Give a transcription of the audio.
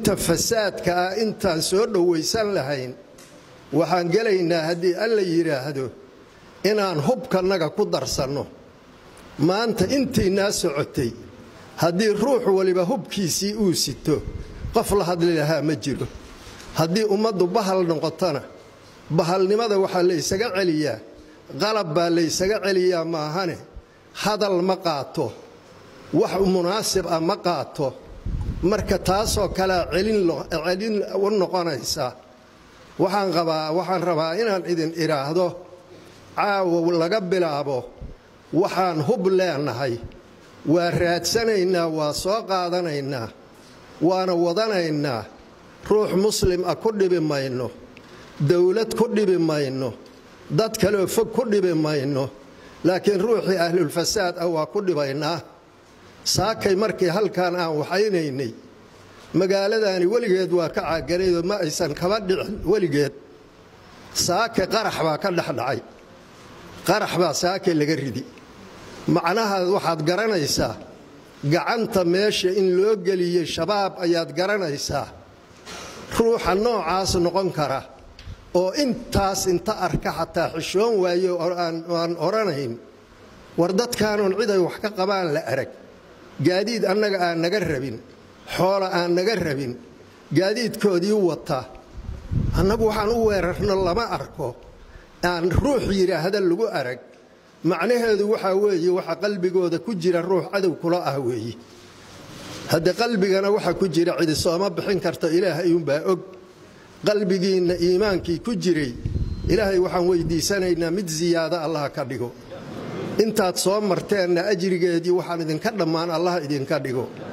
inta fasaadka ah intaan soo dhowaysan lahayn waxaan gelaynaa haddii alla yidhaahdo inaan hubkannaga ku darsanno maanta intaynaa socotay haddii ruux waliba hubkiisii uu sito qof la hadli lahaa ma jiro haddii ummaddu bahal noqotona bahalnimada waxaa laysaga celiyaa qalab baa laysaga celiyaa maahane hadal ma qaato wax munaasib ah ma qaato marka taasoo kalea celin u noqonaysa waxaan qabaa waxaan rabaa inaan idin idhaahdo caawa laga bilaabo waxaan hub leenahay waa raadsanaynaa waa soo qaadanaynaa waana wadanaynaa ruux muslim ah ku dhibi mayno dowlad ku dhibi mayno dad kaleoo fog ku dhibi mayno laakiin ruuxii ahlulfasaad ah waa ku dhibaynaa saakay markii halkan aan waxaynaynay magaaladaani weligeed waa ka caaganaydoo ma aysan kaba dhicin weligeed saake qarax baa ka dhexdhacay qarax baa saake laga ridi macnaha waxaad garanaysaa gacanta meesha in loo geliyey shabaab ayaad garanaysaa ruuxa noocaas noqon kara oo intaas inta arka xataa xishoon waayo aan odhanayn war dadkaanoon ciday wax ka qabaan la arag gaadiid annaga aan naga rabin xoola aan naga rabin gaadiidkoodii wata annagu waxaan u weerarno lama arko aan ruux yidhaahda lagu arag macnaheedu waxaa weeye waxa qalbigooda ku jira ruux cadow kula ah weeye hadde qalbigana waxa ku jira cidi sooma bixin karta ilaahay uunbaa og qalbigiinna iimaankii ku jiray ilaahay waxaan weydiisanaynaa mid siyaado allah ka dhigo intaad soo marteenna ajrigeedii waxaan idinka dhammaan allah idinka dhigo